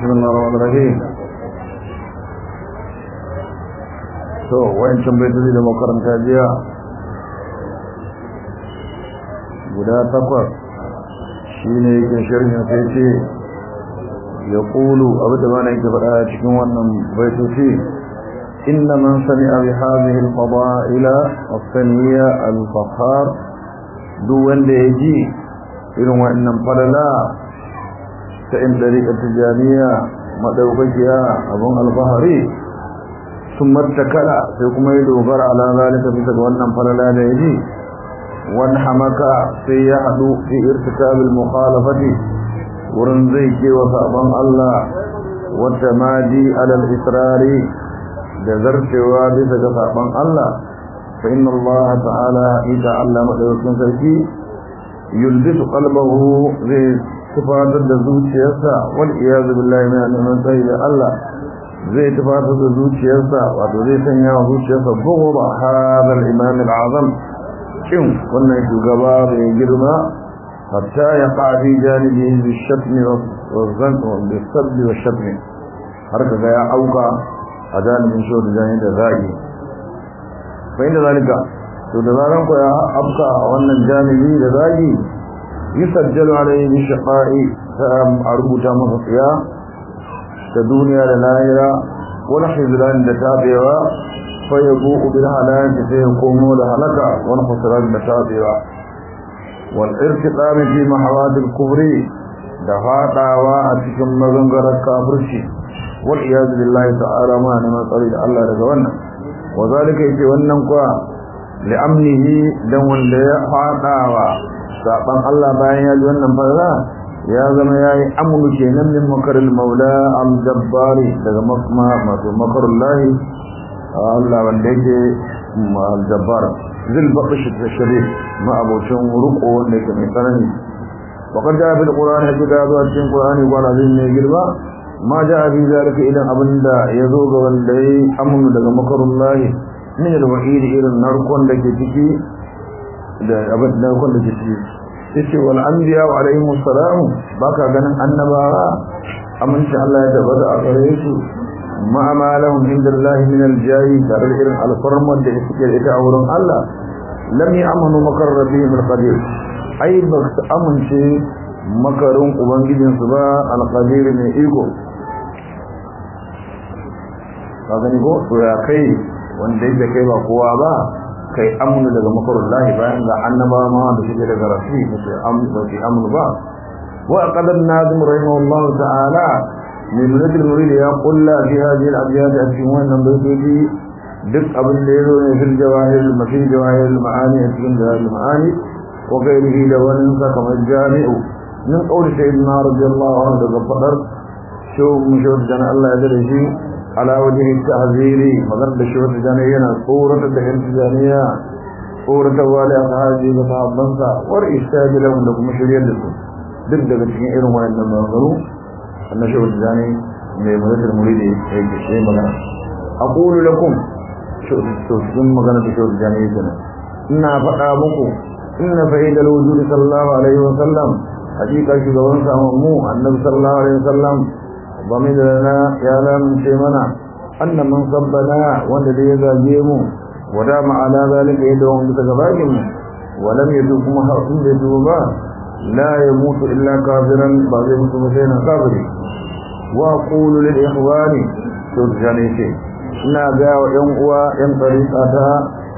بسم الله الرحمن الرحيم to wayancin baitoci da makaranta jiya guda takwas shine yake sharhin sai ce ya kulu abu da mana yake faɗa cikin wannan baitoci inna man sami'a bi hadhihi al-fada'ila as-saniyya al-fakhar duk wanda ya ji irin wannan falala ta in dariƙar tijaniya madaukakiya abun alfahari sun mattakala sai kuma ya dogara ala zalika bisa ga wannan falala da ya ji wani hamaka sai ya haɗu fi irtikabil mukhalafati wurin zai kewa sabon Allah wata madi alal israri da zarcewa bisa ga sabon Allah fa inna Allah ta'ala ita Allah madaukakin sarki yulbisu qalbahu zai tufatar da zuciyarsa wal iyazu billahi min annabi sai da Allah zai tufatar da zuciyarsa wato zai sanya wa zuciyarsa gogo ba hadal imam al-azam kin wannan shugaba mai girma hatta ya qadi janibi bi shatmi wa zan wa bi sabbi wa shatmi har kaga ya auka a janibin shi da janibi da zagi fa inda zalika to da zaran ko ya afka wannan janibi da zagi yusajjalu alayhi bi shaqa'i a rubuta masa tsiya ta duniya da lahira wani hizran da tabewa fa yabu bil halaki sai ya komo da halaka wani khusran da tabewa wal irtiqam fi mahawad al kufri da fadawa a cikin mazangarar kafirci wal iyad billahi ta'ala ma ne matsari da Allah daga wannan wa zalika yake wannan kuwa li'amnihi dan wanda ya fadawa saban Allah bayan ya ji wannan fara ya zama yayi amnu kenan min makaril maula al jabbari daga makma mato makarul lahi Allah wanda yake al jabbar zil baqish tashrif ma abocin ruko wanda yake mai tsanani wa qad jaa bil qur'an hakika zuwa cikin qur'ani wa azim ne girma ma jaa bi zalika idan abinda yazo ga wanda yayi amnu daga makarul lahi min al-wa'id irin narkon da ke ciki da abin narkon da ke ciki yace wal anbiya wa alaihim assalam baka ganin annabawa aminci Allah ya tabbata a gare su ma amalahum indallahi min al-jahi da irin alfarman da suke da ita a wurin Allah lam ya'manu makar rabbihim al-qadir ai ba su amince makarin ubangijinsu ba al-qadir ne iko ka gani ko to ya kai wanda yake kai ba kowa ba kai amnu daga makarullahi bayan ga annaba ma da suke daga rafi musu amnu ba amnu ba wa qadan nazim rahimahullah ta'ala min nadil murid ya qulla fi hadhihi al-abyad cikin wannan baitoci duk abin da yazo ne fil jawahir al-mafi jawahir al-maani cikin jawahir al-maani wa ghairihi da wannan sa kamar jami'u min qawli sayyidina radiyallahu anhu daga fadar shu mushawwid dan Allah ya dare shi على وجه التعذير مغرب الشوط الجانية صورة الدهن الجانية صورة والي أصحابي وصحابنسا والإشتاج لهم لكم مشريا لكم دب دب تشكين إيرو ما إنما ينظروا أن شوط الجاني من مدد المريد هيك شيء مغنى أقول لكم شوط الشوط مغنى بشوط الجانية جنة إنا فقامكم إن فإيد الوجود صلى الله عليه وسلم حقيقة شغلون ساممو النبي صلى الله عليه وسلم ضمن لنا يا لم شيمنا أن من صبنا والذي يزاجيمه ودام على ذلك يدهم بتكباكم ولم يدوكم حرص بيتوبا لا يموت إلا كافرا بعض المسلمين كافرين وأقول للإخوان ترجعني شيء ina ga wa ‘yan uwa ‘yan tsarika ta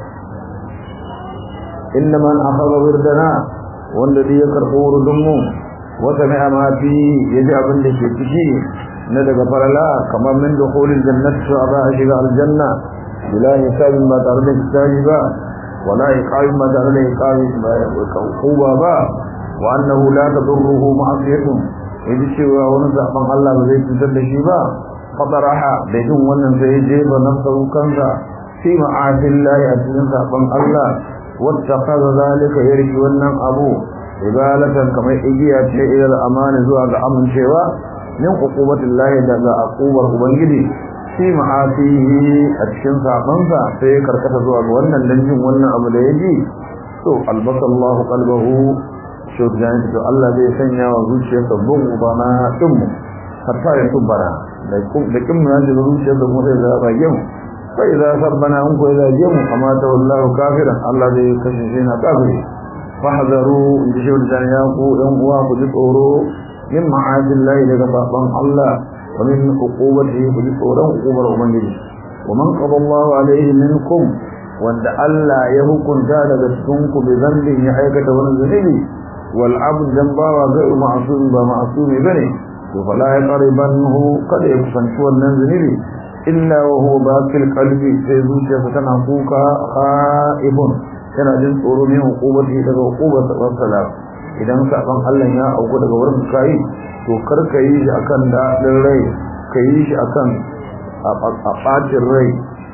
inna man akhadha wirdana wanda da ya karɓo wurdunmu wata mai amati ya ji abin da ke ciki na daga farala kamar min da kolin jannatu a za a shiga aljanna bila hisabin ba tare da hisabi ba wala iqabin ba tare da iqabi ba kuba ba wa annahu la tadurruhu ma'asiyatun yaji cewa wani zaben Allah ba zai cutar da shi ba fadaraha da jin wannan sai je ba nafsu kansa fi ma'asillahi a cikin zaben Allah wattaqaza zalika yarki wannan abu ibalatan kamar igiya ce ila amana zuwa ga amincewa min uqubatillahi daga aqubar ubangiji fi ma'asihi a cikin sabansa sai ya karkata zuwa ga wannan dan jin wannan abu da yaji to albasallahu qalbahu shurjan to Allah zai sanya wa zuciyarsa bugu bana din hatta ya tubbana da kin mun da zuciyar da mu sai da rage mu fa idza sabbana an ko idza jamu amma ta wallahu kafiran Allah zai kashe shi na kafiri fahzaru inda shi da ya ku dan uwa ku ji tsoro min ma'adillahi daga baban Allah wa min uqubatihi ku ji tsoron uqubar ubangiji wa man qada Allah alaihi minkum wanda Allah ya hukunta daga cikin ku bi zambin ya aikata wani zunubi wal abd dan bawa ga ma'sum ba ma'sumi bane to fala ya qaribanhu kada ya kusanci wannan zunubi illa wa huwa baqil qalbi sai zuciyarsa tana kuka khaibun tana jin tsoro ne hukubati daga hukubar sabon salam idan saban Allah ya auku daga wurin kai to kar ka yi shi akan daɗin rai ka yi shi akan a ɓacin rai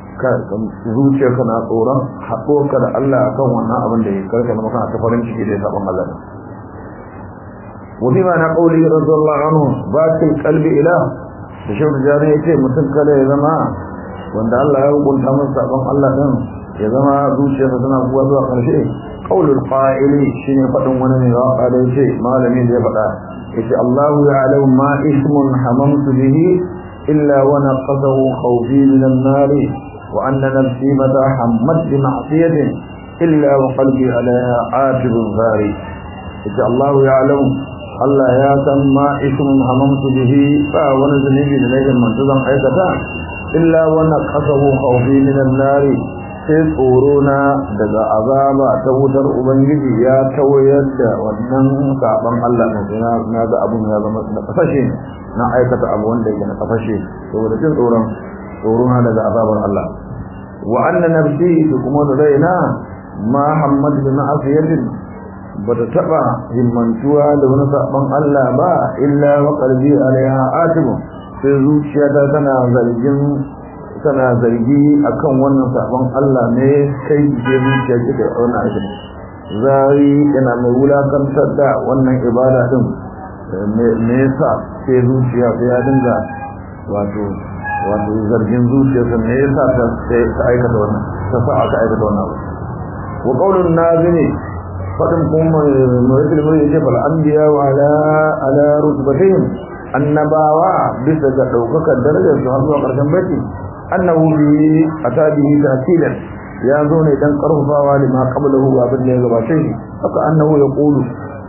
zuciya kana tsoron haɗuwarka da Allah akan wannan abin da ya karka na makana ta farin ciki da ya saban Allah wani ma na ƙauli radiyallahu anhu batil qalbi ila da shaudu jari ya ce mutum kada ya zama wanda Allah ya hukunta masa saban Allah din ya zama zuciyarsa tana kuwa zuwa ƙarshe qaulul qa'ili shine fadin wani ne waka da yace malami da ya faɗa yace Allahu ya'lamu ma ismun hamamtu bihi illa wa naqadahu khawfi min an-nar wa anna nafsi mata hammat bi ma'siyatin illa wa qalbi alaiha atibun zari yace Allahu ya'lamu Allah ya san ma ismun hamamtu bihi fa wani zunubi da nake mantuzan aikata illa wa naqadahu khawfi min an-nar sai tsoro na daga azaba ta wutar ubangiji ya tawayar da wannan saban Allah ne na ga abun ya zama da kafashe na aikata abu wanda yake na kafashe saboda jin tsoron tsoro na daga azabar Allah wa anna nafsi kuma da raina ma hammad bin asiyatin bata taba himmantuwa da wani saban Allah ba illa wa qalbi alaiha atibu sai zuciyata tana zargin tana zargi akan wannan sabon Allah ne kai ke zuciya ke da wannan aikin zari yana mai wulakantar da wannan ibada din me yasa sai zuciya sai ya dinga wato wato zargin zuciyarsa me yasa ta ta aikata wannan ta sa aka aikata wannan wa qaulun nazini fadin kuma mai ilmi yake fal anbiya wa ala ala rutbatihim annabawa bisa ga daukakar darajar su har zuwa karshen baiti annahu bi atabihi ta'kilan ya zo ne dan karfafawa lima qablahu abin da ya gabace shi haka annahu ya qulu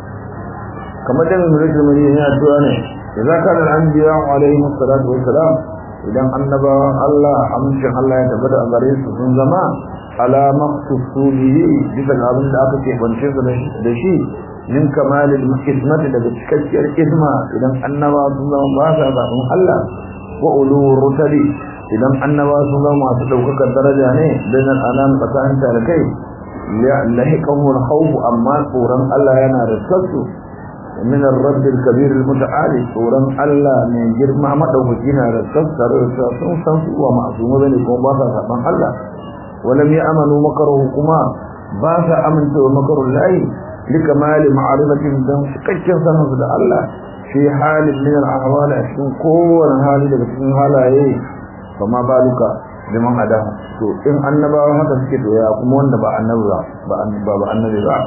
kamar da mun rike mai yana addu'a ne idza kana al-anbiya alayhi salatu wassalam idan annabawan Allah amincin Allah ya tabbata a gare su sun zama ala maqsusu bihi bisa abin da aka ce bance su da shi min kamalil hikmati daga cikakkiyar hikma idan annabawa sun zama ba sa zaɓin Allah wa uluwur rusuli idan annaba sun zama masu ɗaukakar daraja ne bayan alam tsakanin talakai lahiqahu al-khawf amma tsoron Allah yana da sassu min ar-rabb al-kabir al-muta'ali tsoron Allah ne girma madaukaki na da sassar sun san su wa ma'suma bane kuma ba sa saban Allah walam ya'manu makaruhu kuma ba sa aminta wa makarul lahi likamali ma'arifatin dan cikakken sanin da Allah fi halin min al-ahwal a cikin kowane hali daga cikin halaye fama baluka liman ada to in annabawa haka suke to ya kuma wanda ba annabi ba ba annabi ba annabi ba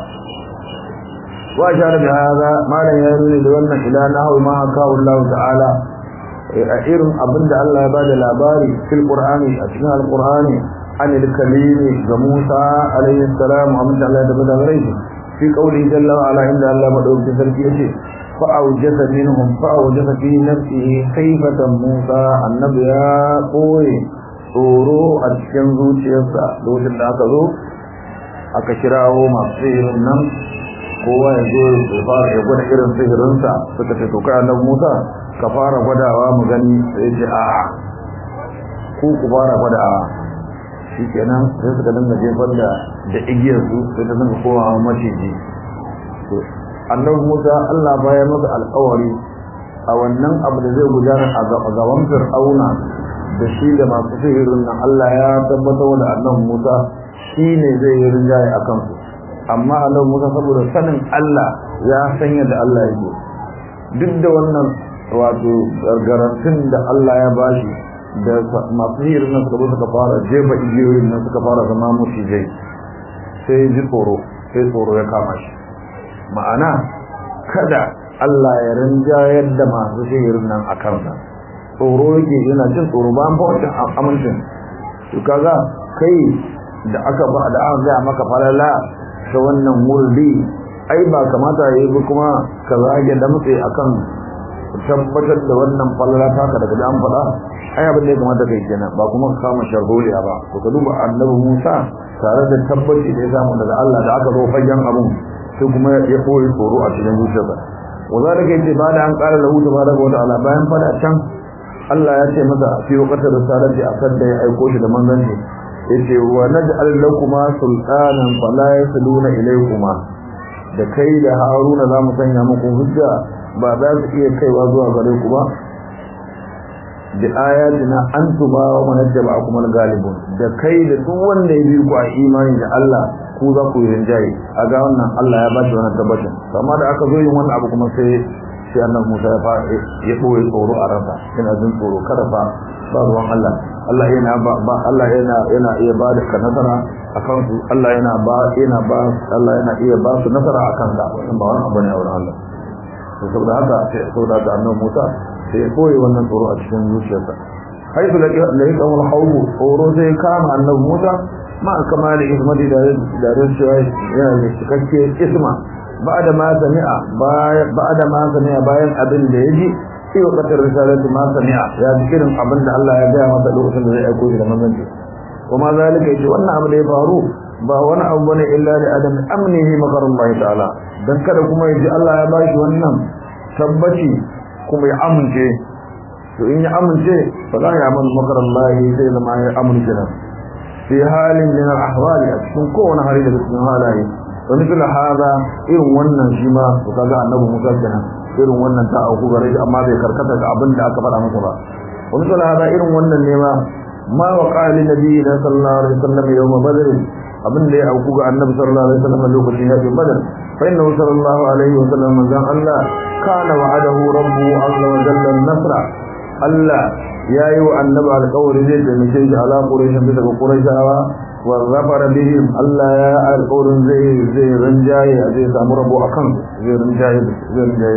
wa shara bi hada malan ya nuna da wannan ila nahu ma haka Allah ta'ala a irin abinda Allah ya bada labari fil qur'ani a cikin alqur'ani an al-kalimi ga Musa alayhi salam amma Allah ya bada gare shi fi qawli jalla wa ala inda Allah madaukakin sarki yace فأوجس منهم فأوجس في نفسه خيفة موسى النبي قوي tsoro a cikin zuciyarsa lokacin da aka zo aka kirawo masu sihirin nan kowa ya zo ya fara ya gwada irin sihirinsa suka ce toka annabi Musa ka fara gwadawa mu gani sai ce a ku ku fara gwadawa shikenan sai suka dinga jefar da da igiyar su sai ta dinga kowa maciji annabi Musa Allah bayan masa alƙawari a wannan abu da zai gudana a gaban Fir'auna da shi da masu sihirin nan Allah ya tabbatar da annabi Musa shine zai yi rinjaye akan su amma annabi Musa saboda sanin Allah ya sanya da Allah yake duk da wannan wato garantin da Allah ya bashi da masu sihirin nan suka suka fara jefa igiyoyin nan suka fara zama mushijai sai ji tsoro sai tsoro ya kama shi ma'ana kada Allah ya rinjayar da masu sihirin nan a kansa tsoro yake yana jin tsoro ba an fa wancan amincin to kaga kai da aka ba da aka ga maka falala ta wannan murdi ai ba kamata yayi ba kuma ka zage da mutse akan tabbatar da wannan falala taka daga da an faɗa ai abin da ya kamata kai kenan ba kuma ka kama sharholiya ba to ka duba annabi Musa tare da tabbaci da ya samu daga Allah da aka zo fagen abun sai kuma ya koyi tsoro a cikin zuciyarsa wazalika yace ba da an ƙara lahu tabaraka wa ta'ala bayan fada can Allah ya ce masa fi waqtar risalati akan da ya aiko shi da manzanci yace wa naj'al lakuma sultanan fala yasluna ilaykuma da kai da Haruna za mu sanya muku hujja ba za su iya kaiwa zuwa gare ku ba da ayatina antuma wa man ittaba'akum al-ghalibun da kai da duk wanda ya bi ku a imani da Allah ku za ku yi rinjaye a ga wannan Allah ya ba shi wannan tabbacin amma da aka zo yin wannan abu kuma sai sai annabi Musa ya fa ya boye tsoro a ransa yana jin tsoro kada fa ba ruwan Allah Allah yana ba Allah yana yana iya ba da nasara akan su Allah yana ba yana ba Allah yana iya ba su nasara akan ka wannan ba wani abu ne a wurin Allah to saboda haka sai saboda haka annabi Musa sai ya boye wannan tsoro a cikin zuciyarsa haifu da yake wal hawlu tsoro sai kama annabi Musa ma kamali ismati da da rashiwa yana da cikakke isma ba'da ma sami'a ba'da ma sami'a bayan abin da yaji sai wakatar risalatu ma sami'a ya ji irin abin da Allah ya gaya masa lokacin da zai aiko shi da manzanci kuma zalika yace wannan abu da ya faru ba wani abu bane illa li adam amnihi makarullahi ta'ala dan kada kuma yaji Allah ya bashi wannan tabbaci kuma ya amince to in ya amince fa la ya amal makarullahi sai zama ya amince nan fi halin min al-ahwali a cikin kowane hali daga cikin halaye wa mithla hada irin wannan shi ma to kaga annabi Musa kenan irin wannan ta auku gare shi amma bai karkata ga abin da aka faɗa masa ba wa mithla hada irin wannan ne ma ma wa qali nabiyyi sallallahu alaihi wasallam yawm badr abin da ya auku ga annabi sallallahu alaihi wasallam lokacin yakin badr fa inna sallallahu alaihi wasallam manzan Allah kana wa'adahu rabbuhu azza wa jalla an-nasra Allah ya yi wa annabi alƙawari zai taimake shi ala ƙurashin bisa ga ƙurashawa wa zafara bihim Allah ya yi alƙawarin zai zai rinjaye a zai samu rabo a kan zai rinjaye zai rinjaye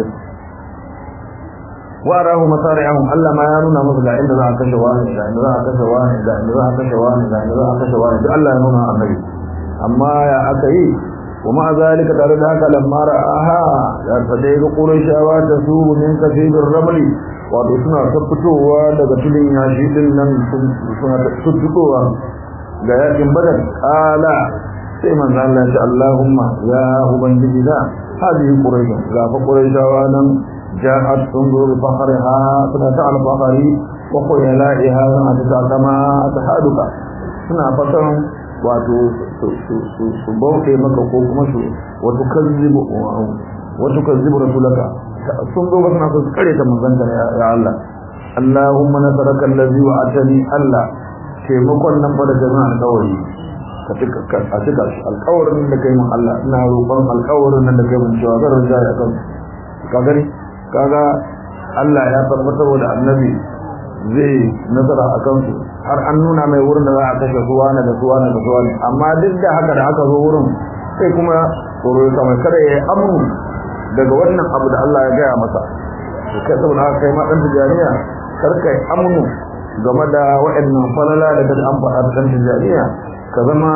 wa rahu masari'ahum Allah ma ya nuna musu ga inda za a kashe wani ga inda za a kashe wani ga inda za a kashe wani ga inda za a kashe wani duk Allah ya nuna annabi amma ya aka yi wa ma zalika tare da haka lamma ra'aha ya fadai ga qurayshawa ta su min kasibir ramli wato suna ta fitowa daga tulin yashi din nan suna ta fitowa ga yakin badar kala sai manzo Allah ya ce Allahumma ya ubangiji da hadi quraish ga fa quraishawa nan ja'at tunzur fakhriha suna ta al-fakhri wa khuyala'iha ta kama tahaduka suna fatan wato su bauke maka ko kuma su wato kazzibu wato kazzibu rasulaka sun zo suna so su kare ta manzanta ya Allah Allahumma nasaraka allazi wa'atani Allah taimakon nan fa da jama'a alƙawari ka tuka a tuka shi alƙawarin da kai mun Allah ina roƙon alƙawarin nan da kai mun cewa zan rinja ya kan ka gani kaga Allah ya tabbatar da annabi zai nasara a kansu har an nuna mai wurin da za a kashe suwa na da suwa na da suwa amma duk da haka da aka zo wurin sai kuma tsoro ya kamar kada ya yi amru daga wannan abu da Allah ya gaya masa to kai saboda haka kai ma dan tijariya kar kai amnu game da waɗannan falala da kada an faɗa dan tijariya ka zama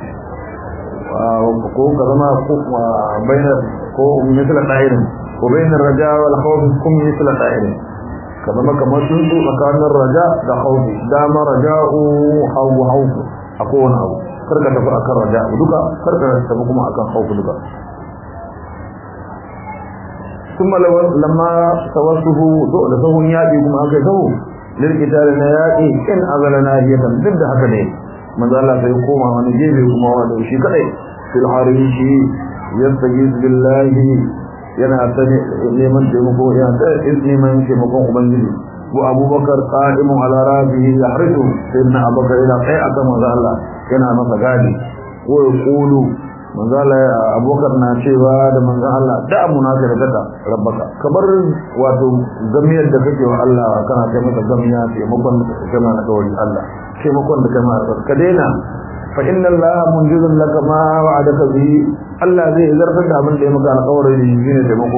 ko ka zama ko bainar ko misal da'irin ko bainar raja wal khawf kum misal da'irin ka zama kamar sun su tsakanin raja da khawfi dama raja'u haw hawf a kowane abu kar ka tafi akan raja duka kar ka tafi kuma akan khawf duka ثم لما توصفه دول سهون يأتي كما أكيده للقتال نياتي إن أغل ناهية ضد هكذا من ذا الله سيقوم عن جيبه كما وعده شيء كذا في الحريش يستجيز بالله yana ta neman taimako yana ta neman taimakon ubangiji wa abubakar qa'imun ala rabihi yahridu sayyidina abubakar yana kai akan manzo Allah yana masa gadi ko ya kulu manzo Allah abubakar na cewa da manzo Allah da amuna ka da kada rabbaka kabar wato gamiyar da kake wa Allah kana kai masa gamiya taimakon da kake kana da kawai Allah taimakon da kai masa ka daina fa inna Allah munjizun laka ma wa'adaka bi Allah zai zartar da abin da ya maka alƙawari da shi ne taimako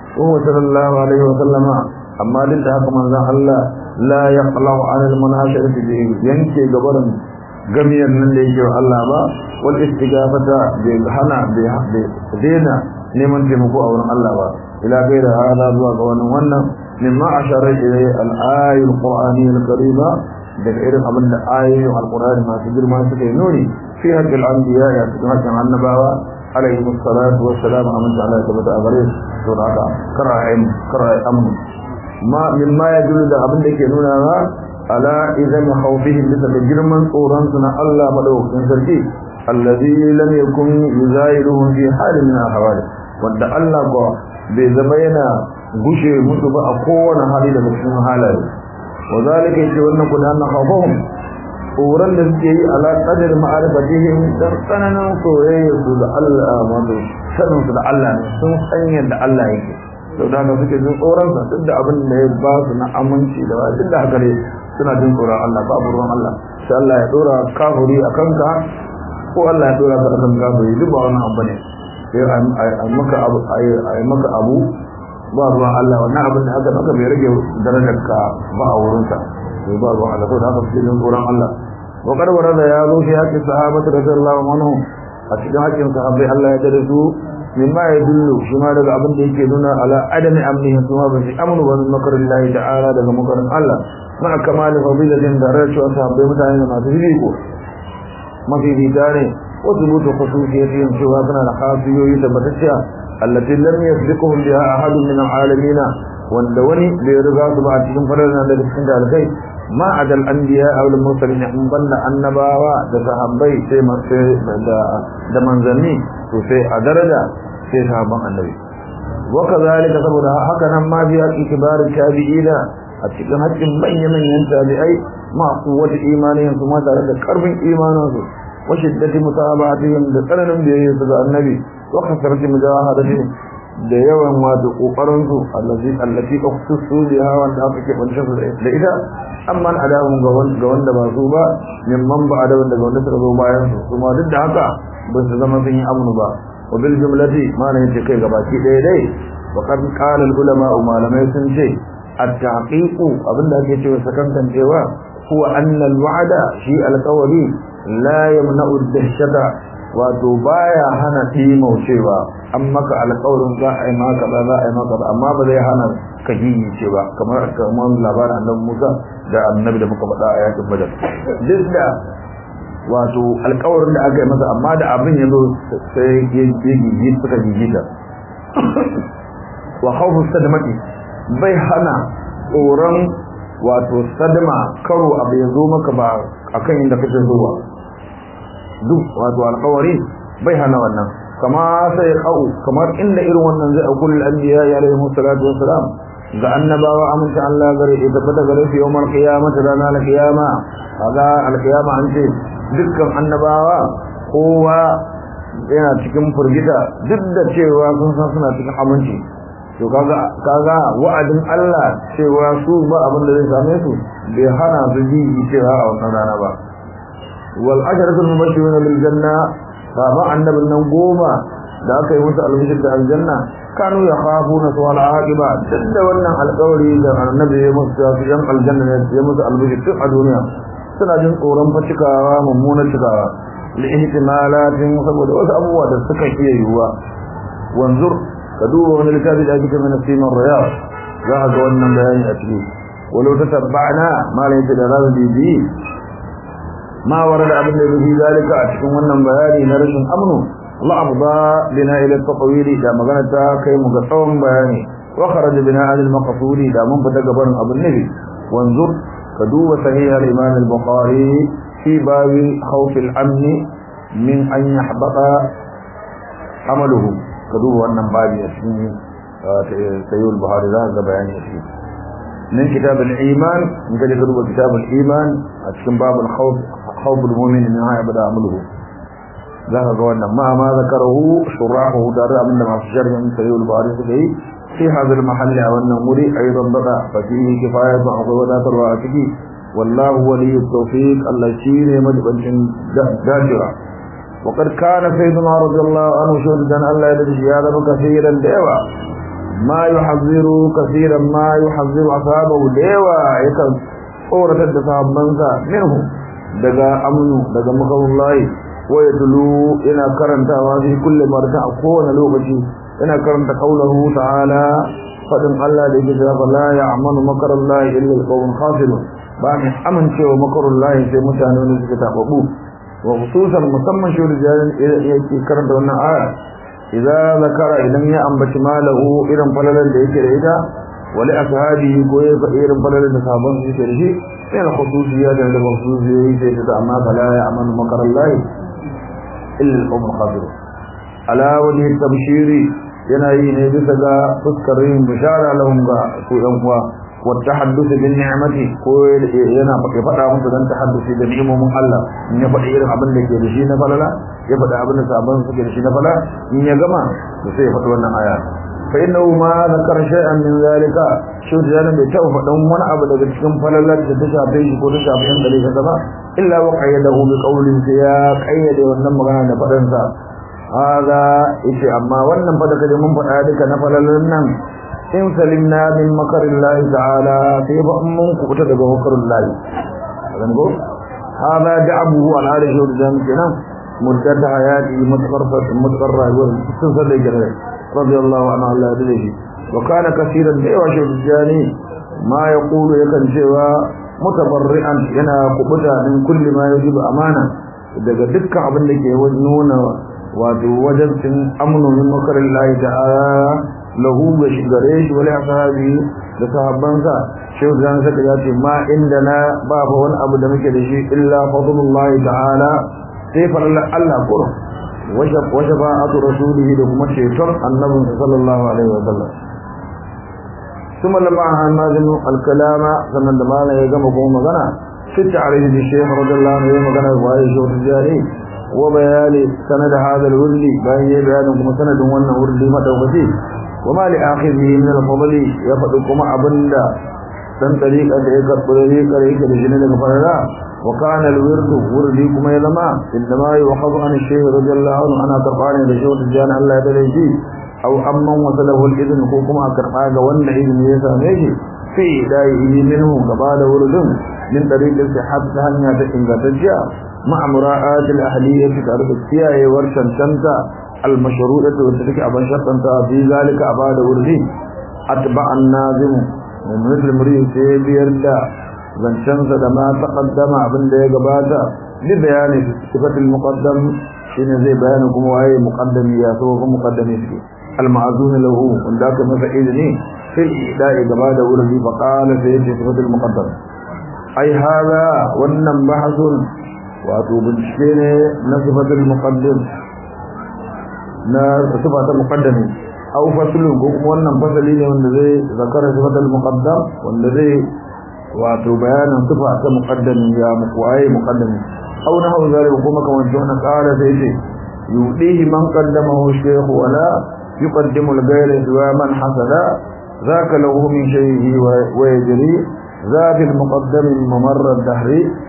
wa sallallahu alaihi wa sallama amma duk da haka manzon Allah la yaqlau an al-munasharati bi yanke gabarin gamiyar nan da yake wa Allah ba wal istigafata bi hana bi dena neman taimako a wurin Allah ba ila gaira hada zuwa ga wannan wannan mimma ashara ilay al-ayat al-qur'ani al-karima daga irin abin da ayoyin al-qur'ani masu girma suka yi nuni fi haqqil anbiya ya cikin haƙƙin annabawa alaihi salatu wassalam amin ta Allah ya tabbata a gare su da haka kara'ayin kara'ayin amin ma mimma ya dulu da abin da ke nuna ba ala idan khawfihim bisa da girman tsoron su na Allah madaukakin sarki alladhi lam yakun yuzairuhum fi halin min ahwal wanda Allah ko bai zama yana gushe musu ba a kowane hali daga cikin halaye wa zalika yace wannan kun anna khawfahum tsoron da suke yi ala qadar ma'arifatihim dan tsananin soyayya su da Allah wato sanin su da Allah ne sun san yadda Allah yake to da haka suke jin tsoron sa duk da abin da ya ba su na aminci da duk da haka ne suna jin tsoron Allah babu ruwan Allah sai Allah ya dora kafiri akan ka ko Allah ya dora ka akan kafiri duk ba wannan abu ne sai a maka abu a maka abu ba ruwan Allah wannan abin da aka maka bai rage darajar ka ba a wurin ka sai ba ruwan Allah saboda haka suke jin tsoron Allah wa qad warada ya zo fi haqqi sahabati radiyallahu anhum a cikin haƙƙin sahabbai Allah ya dade su mimma ya dullu shi ma daga abin da yake nuna ala adami amnihin kuma ba shi amnu ba min makarin Allah ta'ala daga makarin Allah ma kamali fadilatin da rashin sahabbai mutane da masu fifiko mafi fita ne wasu butu khususiyatin cewa suna da khasiyoyi tabbatacciya allati lam yasbiquhum biha ahadun min alamin wanda wani bai riga su ba a cikin fadalan da cikin dalibai ma adal anbiya aw al mursalin in banda annabawa da sahabbai sai da da manzanni to sai a daraja sai sahabban annabi wa kazalika saboda haka nan ma biya kibar tabi'ina a cikin haƙƙin manyan manyan tabi'ai ma kuwata imanin su ma tare da karfin imanin su wa shiddati mutabatihim da tsananin biyayya su ga annabi wa kasarati mujahadatihim da yawan wato kokarin su allazi allati ukhsusu biha wanda aka ke bancin su da ita amma adabun ga wanda ba su ba mimman ba adabun daga wanda suka zo bayan su kuma duk da haka ba su zama sun yi amnu ba wa bil jumlati ma ne ce kai gabaki ɗaya dai wa qad qala al ulama malamai sun ce at tahqiqu abinda ake cewa sakantan cewa huwa anna al wa'da shi al qawli la yamna'u ad dahshata wato baya hana timaucewa an maka alƙawarin za a yi maka ba za a yi maka ba amma ba zai hana ka ce ba kamar kamar labarin annabi Musa da annabi da muka faɗa a yakin Badar duk da wato alƙawarin da aka yi masa amma da abin ya zo sai ya gigi suka gigita wa khawfu sadmati bai hana tsoron wato sadma karo abu ya zo maka ba akan inda kake zuwa duk wato alƙawari bai hana wannan kama sai kau kamar inda irin wannan zai akul al-anbiya ya alaihi salatu wassalam ga annabawa amince Allah gare ya tabbata gare su yawmal qiyamah rana al-qiyama kaga al-qiyama an ce dukkan annabawa kowa yana cikin furgita duk da cewa sun san suna cikin aminci to kaga kaga wa'adin Allah cewa su ba abin da zai same su bai hana su ji cewa a wannan rana ba wal asharatul mubashshiruna bil janna sahaba annabin nan goma da aka yi musu albishir da aljanna kanu ya khafu na suwal aqiba duk da wannan alƙawari da annabi ya musu cewa su yan aljanna ne ya musu albishir duk a duniya suna jin tsoron facikawa mummunar cikawa li ihtimalatin saboda wasu abubuwa da suka iya yiwuwa wanzur ka duba wani littafi da ake cewa na siman riyad za ka ga wannan bayani a ciki walau ta tabbana malai ta da razu bibi ما ورد ابن في ذلك cikin wannan bayani na rashin amnu la afda bina ila at-tatwil da magana ta kai mu ga tsawon bayani wa kharaj bina al-maqsudi da mun fita gaban abun nabi wanzur ka duba sahih al-imam al-bukhari fi babi khawf al-amn min an yahbata amaluhu ka duba wannan babi a cikin sahih al-bukhari za ga bayani a cikin من كتاب الإيمان من كتاب كتاب الإيمان أتكلم باب الخوف خوف المؤمن من هاي بدأ عمله ذهب قولنا ما ما ذكره شراحه دار من ما في شرح من سيد الباري سبعي في هذا المحل أو النمور أيضا بقى ففيه كفاية وعقوبات الراتب والله ولي التوفيق الذي مجبن جاجرا وقد كان سيدنا رضي الله عنه شهدا الله يدري هذا كثيرا دعوة ma yuhazziru kaseeran ma yuhazziru ashabahu dewa yakan tsoratar da sahabbansa minhu daga amnu daga makarullahi wa yadlu ina karantawa fi kulli marta a kowane lokaci ina karanta qaulahu ta'ala fadin Allah da yake cewa la ya'manu makarullahi illa al-qawm khasirun ba mai amincewa makarullahi sai mutane ne suka tababu wa khususan musamman shi da yake karanta wannan aya idza zakara idan ya ambaci malahu irin falalan da yake da ita wali ashabi ko ya faɗi irin falalan da sabon su yake da shi sai na khususiyya da da khususiyya sai ta amma fala ya amanu makarallahi illa al-umm khabir ala wajhi tabshiri yana yi ne bisa ga fuskar yin bishara lahum ga su yan uwa wa tahadduth bin ni'mati ko yana faɗa musu dan tahadduthi da ni'imomin Allah in ya faɗi irin abin da ke da shi na falala ya faɗi abin da sabon suke da shi na falala in ya gama to sai ya faɗi wannan aya fa innahu ma zakara shay'an min zalika shi da yana bai taɓa faɗan wani abu daga cikin falalar da ta shafe shi ko ta shafe yan gare ka ba illa wa qayyadahu bi qawlin ya qayyade wannan magana da faɗan sa hada yace amma wannan fa da kaje mun faɗa duka na falalar nan in salimna min makarillahi ta'ala sai ba mun kubuta daga makarillahi kan go hada da'abuhu ala arishi wa jami kenan muddat hayati mutafarrifat mutafarra wa sun sai gare radiyallahu anhu Allah da shi wa kana kaseeran da yawa shi jani ma yaqulu yakan cewa mutabarri'an yana kubuta din kulli ma yajibu amana daga dukkan abin da ke nuna wato wajibcin amnu min makarillahi ta'ala lahu ga shigare shi wale ashabi da sahabbansa shehu zan saka ya ce ma inda na ba fa wani abu da muke da shi illa fadlullahi ta'ala sai farallar Allah kuro washa washa ba'atu rasulihi da kuma ceton annabin sallallahu alaihi wa sallam ثم لما نازم الكلام sannan da malam ya gama kuma magana sitta alaihi bi shaykh radiyallahu anhu ya magana wa ya shehu tijari wa bayani sanad hada al-wurdi bayan ya bayanin kuma sanadin wannan wurdi madaukaki وما لآخذه من الفضل يفدكم أبندا dan tariqa da ya karɓi tariqa da yake da shi ne daga farara wa kana al-wirdu wurdi kuma ya zama inda ma yi wa hazu an shehu radiyallahu anhu ana karɓa ne da shehu tijjani Allah ya dare shi aw amman wasalahu al-idn ko kuma a karɓa ga wanda izini ya same shi fi da'i minhu gaba da wurdin min tariqin sihhat ta hanya ta ingantacciya ma'a mura'at al-ahliyyah tare da kiyayewar cancanta المشروعة وتلك أبن شرطا في ذلك أباد وردي أتبع النازم من مثل مريد سيبير دا زنشنس ما تقدم أبن دي قباتا لبيان صفة المقدم شين زي بيانكم وهي مقدم ياسوكم مقدم يسكي المعزون له ونداك مفعيدني في الإعداء قباد وردي فقال سيدي صفة المقدم أي هذا ونم بحث واتو بنشكيني نصفة المقدم na sifa ta muqaddami aw faslun ko kuma wannan fasali ne wanda zai zakara sifatul muqaddam wanda zai wato bayanin sifa ta muqaddami ya muqaye muqaddami aw na hawa zalika kuma kamar jona qala sai ce yudihi man qaddamahu shaykh wala yuqaddimu al-ghayra wa man hasada ذاك له من شيء ويجري ذا في المقدم ممر الدهر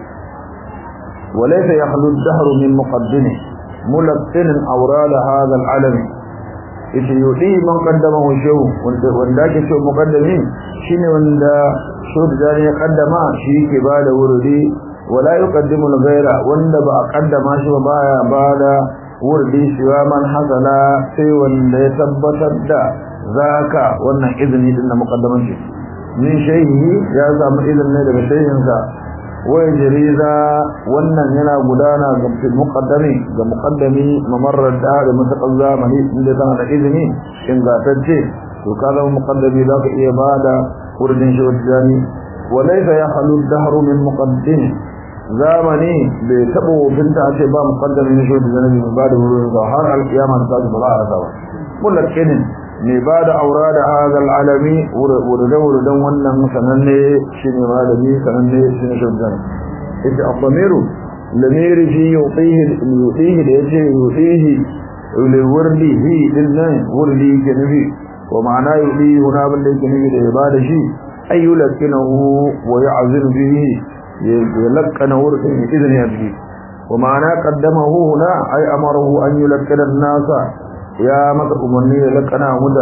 وليس يخلو الدهر من مقدمه ملقن أورال هذا العلم yace yudi man qaddamahu shaw wanda wanda ke so muqaddami shine wanda so da ya kaddama shi yake bada wurdi wala yuqaddimu al-ghayra wanda ba a kaddama shi ba baya bada wurdi shi wa man hasala sai wanda ya tabbatar da zaka wannan izini din da muqaddaman shi min shayhi ya samu izini daga shayinsa wai jariza wannan yana gudana ga muqaddami ga muqaddami mamarrar da da mutakal zamani inda tana da izini ingantacce to kaza muqaddami zaka iya bada wurin shi wajani walaysa yahlu ad-dahru min muqaddim zamani bai tabo binta ce ba muqaddami ne shi wajani ba da wurin da har al-qiyama ta ba za a rasa mulakinin mai ba da aura da hazal alami wurdan wannan sananne shi ne malami sananne shi ne shuddan ita akwamiru lamiri fi yutihi da ya ce yutihi wurdi hi din nan wurdi ke nufi wa ma'ana yutihi huna abin da yake nufi da ya ba da shi ayyu lakinahu wa ya'zir bihi ya lakkana wurdin izini a bihi wa ma'ana qaddamahu huna ay amarahu an yulakkina an-nasa ya maka umarni ya lakana mutane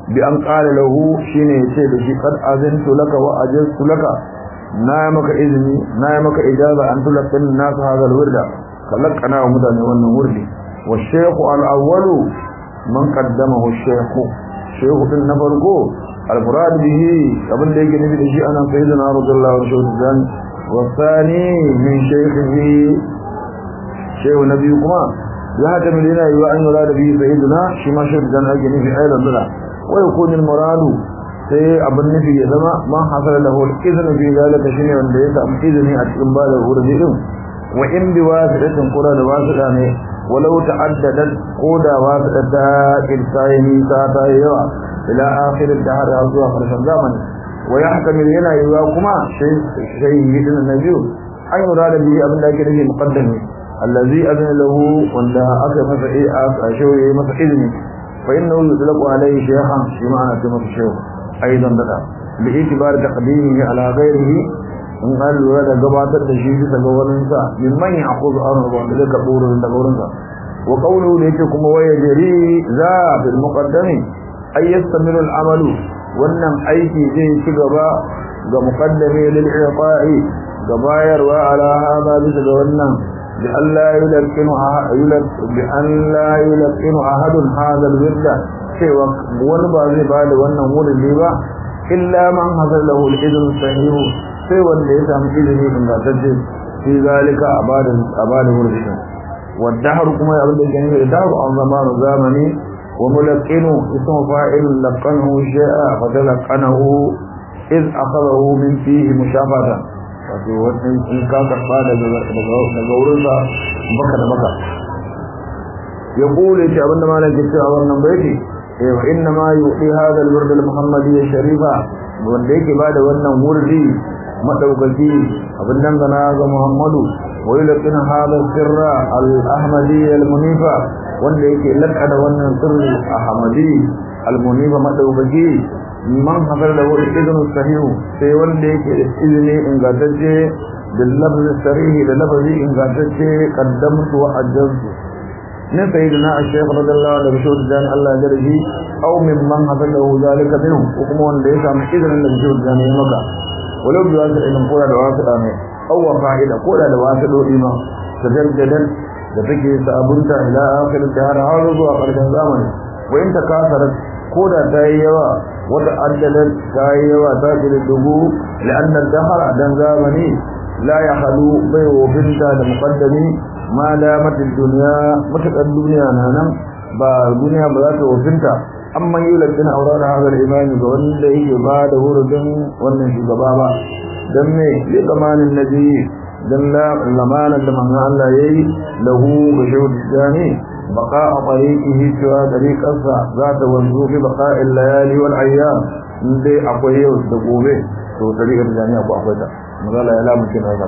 bi an qala lahu shine yace da shi qad azintu laka wa ajaztu laka na maka izini na maka ijaza an tulqin nas hadha alwirda kalakana wa mutane wannan wurdi wa shaykh al-awwal man qaddamahu shaykh shaykh din na farko al-murad bihi abin da yake nufi da shi ana sayyidina radiyallahu anhu wa thani min shaykhihi shaykh nabi kuma ya hada min yana yi wa an yura da bihi sayyidina shi ma shaykh dan ake nufi aidan dala wa yakun al-muradu sai abin nufi ya zama man hasala lahu al-izn fi zalika shine wanda ya samu izini a cikin bada wurdi din wa in bi wasidatin qura da wasida ne walau ta'addadat quda wasidata irsaini ta ta yawa ila akhir ad-dahr zuwa karshen zamani wa yahtamil yana yiwa kuma shay shay yidin nabiyu an yura da bi abin da yake nufi muqaddami allazi adana lahu wanda aka masa ai a shoye masa izini fa innahu yutlaqu alayhi shaykhan shi ma'ana ta masa shaykh ايضا بدا باعتبار تقديمه على غيره in an lura da gabatar da shi bisa ga wurinsa min man ya'khudhu amru wanda zai karɓo wurin daga wurinsa wa qawluhu da yake kuma waya jari za bil muqaddami ay yastamiru al amalu wannan aiki zai ci gaba ga muqaddami lil i'ta'i ga bayarwa ala hada bisa ga wannan bi Allah yulqinu yulq bi an la yulqinu ahadun hadha al wirda cewa wani ba zai ba da wannan wurin ne ba illa man hazar lahu al-idn sahihu sai wanda ya samu izini ingantacce fi zalika abadan abadan wurin والدهر كما يقول لك يعني الدهر عن زمان زمني وملقنه اسم فاعل لقنه شيء فتلقنه إذ أخذه من فيه مشافة wato wannan in ka karba daga daga wurin sa baka da baka ya kule shi abinda malam ke cewa wannan baiti eh wa inna ma yuqi hadha al-wird al-muhammadiyya sharifa wanda yake bada wannan wurdi madaukaki abin nan gana ga muhammadu wa yulqina hadha sirra al-ahmadiyya al-munifa wanda yake lakada wannan sirri ahmadi al-munifa madaukaki man hafar da wani izinin sahihu sai wanda yake da izini ingantacce da lafzi sarihi da lafazi ingantacce kaddamtu wa ajjansu ne sai da na a shekh radallahu da bishop dan Allah ya rabi aw min man hafar da zalika minhu ko kuma wanda ya samu izinin da bishop dan ya maka walau bi wasu ilmin kora da wasu da mai aw wa fa'ida kora da wasu dodi ma tajaddadan da take sabunta ila akhir dahar har zuwa karshen zamani wa in takasarat koda ta yi yawa wata addalar ta yi yawa ta fi dubu la'annar dahar dan zamani la ya halu bai wofinta da muqaddami ma damatin duniya matakan duniya na nan ba duniya ba za ta wofinta amma yi lantin aura da hazar imani ga wanda yake ba da wurin wannan shugaba ba don me li zamanin nabi dan lamanan da manzo Allah yayi lahu ga shawdi jani بقاء طريقه سوى طريق أسرع ذات وانزو في بقاء الليالي والأيام دي أقويه والدقوبه سوى طريق الجانية أقوى أقويتا مغالا يلا ممكن هذا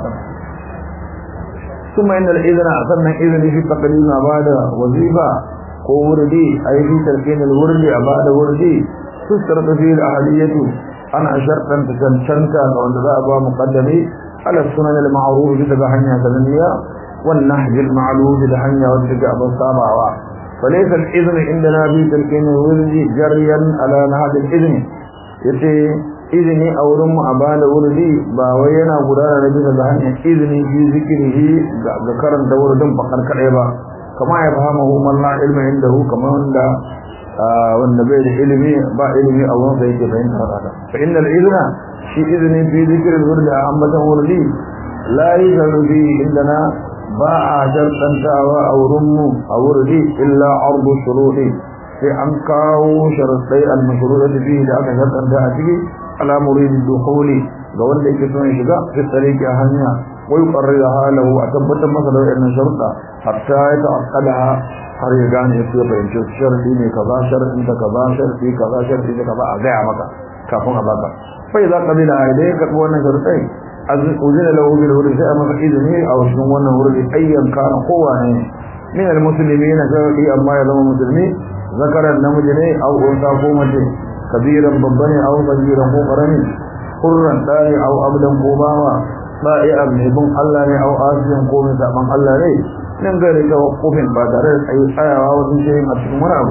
ثم إن الإذن أخذنا إذن في تقليل بعد وظيفة ووردي أي في تركين الورد بعد وردي تشترط فيه الأهلية أنا شرطا تسنشنك وأن ذا أبا مقدمي على السنن المعروف بتبعها تنمية والنهج المعلوم لحنيا والتجاء بالطابع فليس الإذن عندنا في تلكين الورد جريا على نهج الإذن يتي إذني أو رم أبان وردي باوينا قرانا نبينا بحنيا إذني في ذكره ذكرا دور دم فقر كعبا كما يفهمه من لا علم عنده كما عند wanda bai da ilimi ba ilimi a wurin sa yake fahimtar haka fa innal idna shi izini fi zikirin wurdi a ambatan wurdi la yuzanu fi indana ba a jartantawa a wurinmu a wurdi illa ardu shuruɗi sai an kawo sharaɗai al-mashruɗa fi da aka jartanta a ciki ala muridin dukhuli ga wanda yake son shiga fi tsareki a hanya wai qarrira halahu a tabbatar masa da wannan sharuɗa hatta ya ta'aqqalaha har ya gane ya fahimci sharadi ne kaza sharadin ta kaza sharadi kaza sharadi ta kaza a gaya maka kafin a baka fa idza qabila idan ka karɓi wannan sharuɗai uzina lahu bil wurdi sai maka izini a wasu wannan wurdi ayyan kana kowane min al muslimin sharadi amma ya zama musulmi zakaran namiji ne aw unsa ko mace kabiran babba ne aw sagiran ko karami hurran dai aw abdan ko bawa ba'i'an mai bin Allah ne aw asiyan ko mai saban Allah ne nan gare tawakkufin ba tare da tsayi tsayawa wajen shi a cikin wani abu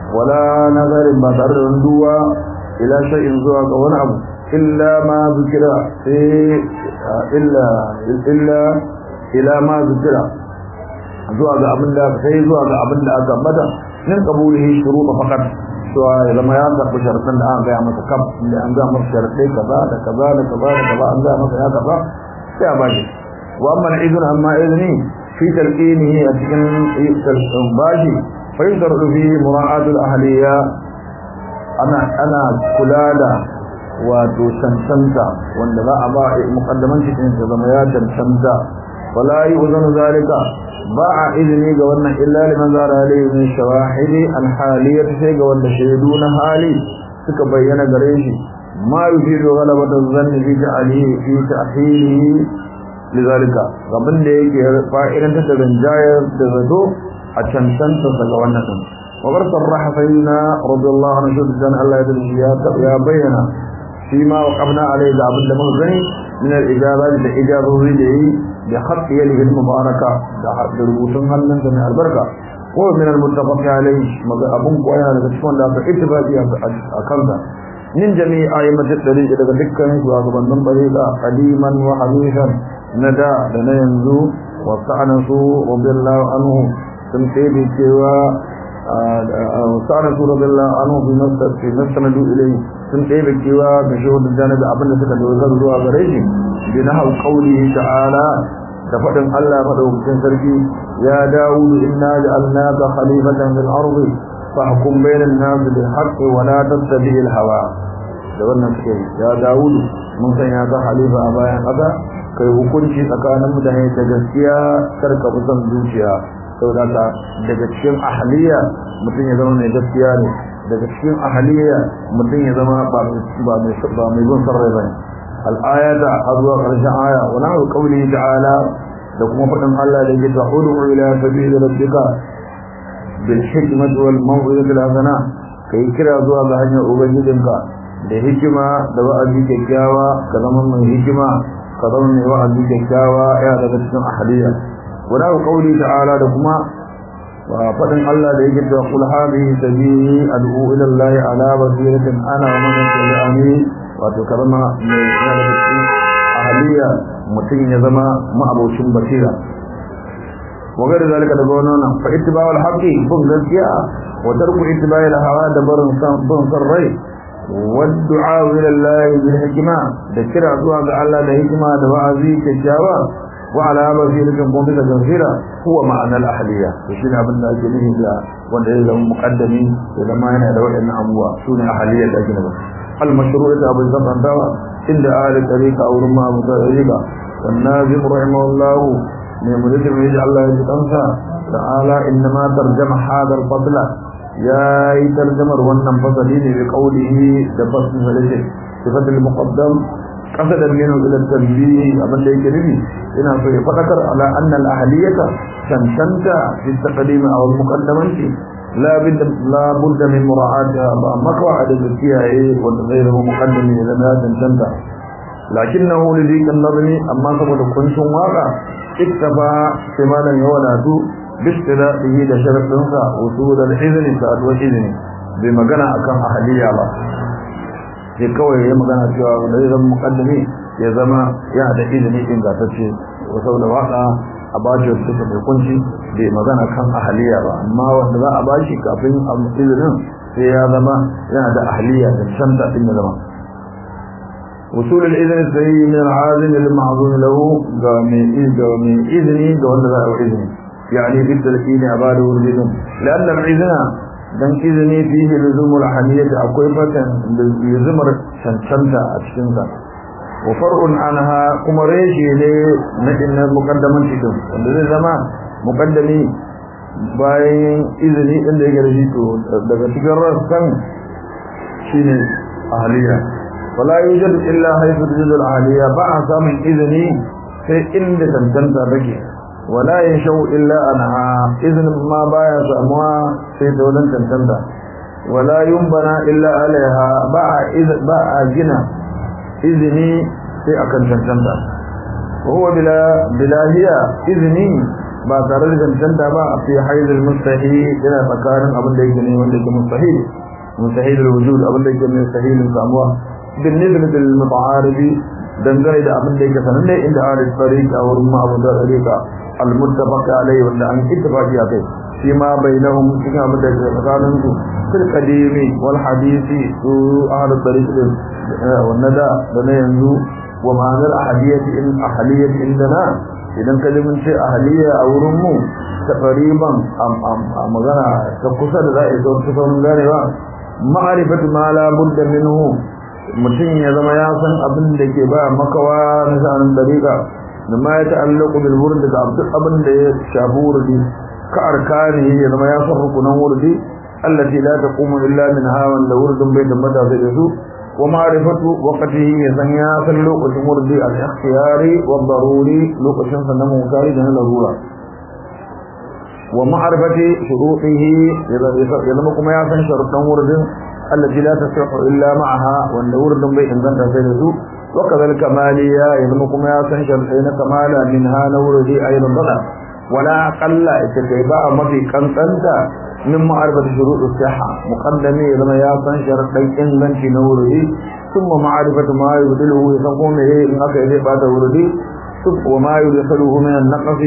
wala nazarin ba tare da duwa ila shay'in zuwa ga wani abu illa ma zikira sai illa illa ila ma zikira zuwa ga abin da sai zuwa ga abin da aka bada min qabulihi shuruط faqat cewa ya zama ya karɓi sharaɗin da an gaya masa kam inda an gaya masa sharaɗai kaza da kaza da kaza da kaza an gaya masa ya kaza sai a bashi wa amma na izini amma izini fi talqinihi a cikin bashi fa yusarru fi mura'atul ahliya ana ana kula da wato cancanta wanda za a ba muqaddaman cikin ya zama ya cancanta wala yu'zanu zalika ba a izini ga wannan illa liman zara alayhi min shawahidi alhaliyat sai ga wanda shaidu na hali suka bayyana gare shi ma yufidu ghalabatan zanni fi ta'alihi fi ta'hilihi lidhalika gaban da yake fa'idan ta rinjayar da zato a cancanta daga wannan din wa bar sarraha sayyidina radiyallahu anhu shuddan Allah ya ya bayyana shi ma waqafna alayhi da abin da mun gani min al-ijabat da ijazozi da yi بخط يده المباركة ده ربوتن هنن من البركة ومن المتفق عليه أبن قوينا لكتفون لا اتفاقي أكلنا من جميع آيمة الدليل إذا ذكر وأقبل من طريقة قديما وحديثا ندى لنا ينزو وسعنسوا رضي الله عنه تنقيب كوا وسعنسوا رضي الله عنه في مستندوا إليه تنقيب كوا بشهود الجانب أبن سكت وزرزوا أغريشي بنحو قوله تعالى تفضل الله مدوكين سركي يا داود إنا جعلناك خليفة في الأرض فاحكم بين الناس بالحق ولا تتبع الهوى wannan suke ya Dawudu mun sanya ka halifa a bayan haka kai hukunci tsakanin mutane da gaskiya karka fi son zuciya saboda ka daga cikin ahliya mutum ya zama mai gaskiya ne daga cikin ahliya mutum ya zama ba mai ba mai bin sarrai bane al-ayata azwa karshen aya wa nahu qawli ta'ala da kuma fadin Allah da yake ta'udu ila sabili rabbika bil hikmati wal maw'izati al hasana kai kira zuwa ga hanyar ubangijinka da hikima da wa'azi kyakkyawa ka zama mai hikima ka zama mai wa'azi kyakkyawa ya daga cikin ahliya wa nahu qawli ta'ala da kuma فقدن الله da yake cewa kul hadhihi sabili ad'u ila Allah ala basiratin ana wa man tabi'ani wato karama mai yana da cikin ahliya mutum ya zama ma'abocin basira wa gari zalika da gona nan fa ittiba'ul haqqi bin gaskiya wa tarku ittiba'il hawa da barin san bin san rai wa du'a ila Allah bil hikma da kira zuwa ga Allah da hikima da wa'azi kyakkyawa وعلى بصيرة قومك جنزيرة هو معنى الأحلية وشين أبن الجنيه إلا وانده لهم مقدمين إذا ما هنا لو إن أموا سون أحلية الأجنبة المشروع أبو الزمن دوا عند آل طريقة أو رمى متعريقة والنازم رحمه الله من مريد من يجعل الله يتنسى تعالى إنما ترجم هذا الفضل يا ترجم wannan fasali ne bi qawlihi da fasin halice sifat al-muqaddam qasadan min ila tanbih abin da yake nufi ina so ya fadakar ala anna al-ahliyata tantanta fi taqdim aw al-muqaddamanti la bid la budda min mura'atiha ba makwa da kiyaye wanda zai zama muqaddami da na tantanta lakinnahu li dhikr an-nazmi amma saboda kuncin waka iktafa simalan yawadatu bistilahi da sharadinsa usul al-izni sa'ad wa izni bai magana akan ahliya ba sai kawai ya magana cewa da zai zama mukaddami ya zama ya da izini ingantacce wa saboda waka a bashi wata take mai kunci bai magana kan ahliya ba amma wanda za a bashi kafin a izinin sai ya zama yana da ahliya da shanta din ya zama وصول الإذن السيء من العازم المعظوم له قام إذني قام ذا إذني يعني في التلقين عباده الإذن لأن الإذن dan izini fihi luzumul haniyati akwai fatan luzumar cancanta a cikin sa wa far'un anha kuma reshe ne na inna muqaddaman cikin wanda zai zama muqaddami bayan izini din da yake da shi to daga cikin rassan shine ahliya wala yujad illa haythu tujad al ahliya ba a samun izini sai inda cancanta take wala yashau illa anha iznin ma baya samuwa sai da wannan tantanda wala yumbana illa alaiha ba ba a gina izini sai akan tantanda huwa bila bilahiya izini ba tare da cancanta ba a fi haizul mustahil yana tsakanin abin da yake ne wanda yake mustahil mustahil wujud abin da yake mustahil samuwa bin nisbati lil muta'aribi dangane da abin da yake sananne inda ahlul tariqa wa rumma abu da tariqa al muttafaq alayhi wanda an ittifaqi akai shi ma bainahum cikin abin da yake tsakanin su fil qadimi wal hadisi su ahlul tariqa wannan da da na yanzu wa ma'anar ahadiyati in ahadiyati indana idan ka mun ce ahaliya a wurin mu ta qariban a magana ta kusa da za a zo ta sauran ganewa ma'arifatu ma la budda minhu mutum ya zama ya san abin da ke ba makawa na sha'anin dariƙa da ma ya ta'allaku bil wurin da duk abin da ya shafi wurdi ka arkani ya zama ya san rukunan wurdi allati la taqumu illa min hawan da wurdin bai tabbata sai da su wa ma'rifatu waqtihi ya san ya san lokacin wurdi al-ikhtiyari wa daruri lokacin sa na mutari da na larura wa ma'rifati shurutihi ya zama kuma ya san sharuɗan wurdin التي لا تصح إلا معها وأن ورد بي إن ذنب سيده وكذا الكمالية يذمكم يا سنشر حين كمالا منها نورده أيضا ضلع ولا أقل إتكيباء مضي كنتنت من معرفة شروط الصحة مقدمي إذا يا سنشر حين ذنب نورده ثم معرفة ما يبدله يسمون إيه إن أكيد بعد ورده وما يدخله من النقص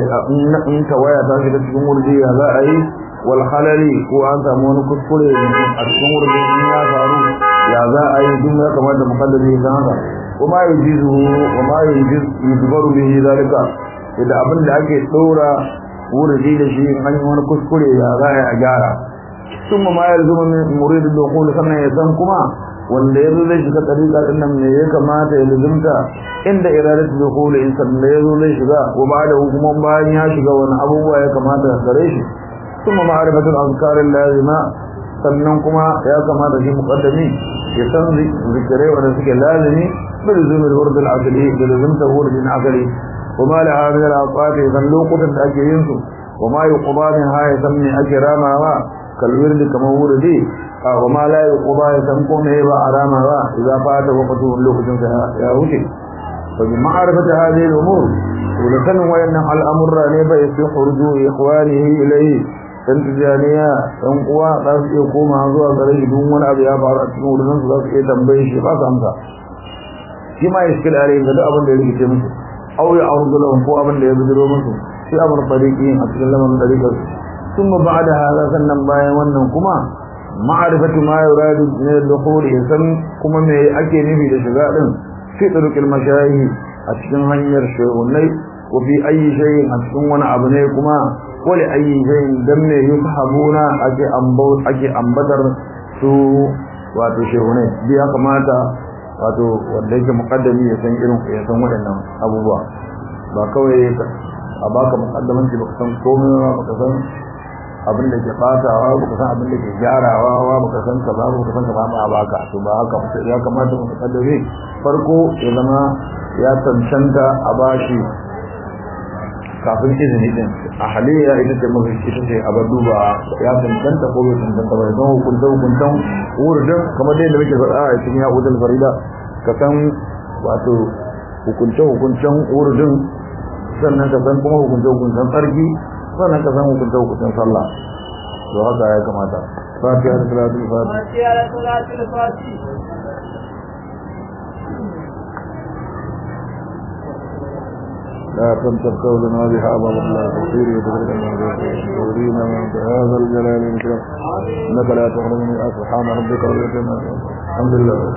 إن كوايا تاشد تكون ورده هذا أي walhalali ko an samu wani kuskure a cikin wurin ya faru ya za a yi duk ya kamata mukaddami ya haka kuma ya jizu kuma ya yuzbaru bihi zalika idan abin da ake dora wurin da shi an yi wani kuskure ya za a yi a gyara sun ma ya zuma min murid da kullu sannan ya san kuma wanda ya zo zai shiga tariqa din nan ne ya kamata ya luzumta inda iradatu da kullu in sannan ya zo zai shiga wa ba da hukumar bayan ya shiga wani abubuwa ya kamata gare shi ثم معرفة الأذكار اللازمة sannan kuma ya kamata shi muqaddami ya san zikirai wanda suke lazimi bil zumul wurd al aqli bil zumta wurd al aqli kuma la hadhihi al awqat san lokutan da ake yin su kuma yuqda min ha ya san me ake ramawa kal wird kamar wurdi wa ma la yuqda ya san ko me ba aramawa idan fata waqtu lokacin sa ya wuce fa bi ma'rifati hadhihi al umur ولكن وين الأمر ne bai fi khurju ikhwanihi ilayhi dan tijaniya dan uwa za su iya koma zuwa gare shi duk wani abu ya faru a cikin wurin su za su iya tambaye shi ba su amsa shi ma ya shikil alai da duk abin da ya rikice musu aw ya arzu lahum ko abin da ya bijiro musu shi amr tariqi a cikin lamarin tariqar thumma ba'da hada sannan bayan wannan kuma ma'rifatu ma yuradu min al-dukhul san kuma me ake nufi da shiga din fi turuqil mashayikh a cikin hanyar shehunai ko fi ayi shay'in a cikin wani abu ne kuma wale ayi shayin dan me yusahabuna ake ambau ake ambatar su wato shehunai bi ya kamata wato wanda yake muqaddami ya san irin ya san waɗannan abubuwa ba kawai a baka muqaddamanci baka san komai ba baka san abin da ke fatawa baka san abin da ke gyarawa ba baka san kaza baka san kaza ba baka to ba haka ya kamata muqaddami farko ya zama ya cancanta a bashi kafin izini din a haliya ita ce mafi ita ce a duba ya cancanta ko bai cancanta ba don hukunta hukuntan wurin kamar dai da muke faɗa a cikin ya'udul farida ka san wato hukunce hukuncen wurin sannan ka san kuma hukunce hukuncen tsarki sannan ka san hukunce hukuncen sallah to haka ya kamata fatiha da salatul fatiha لا تنسب قولنا بها أبا الله تغفير وتبرك المنزل من بهذا الجلال والإكرام إنك لا تخرج من سبحان ربك رب العزة الحمد لله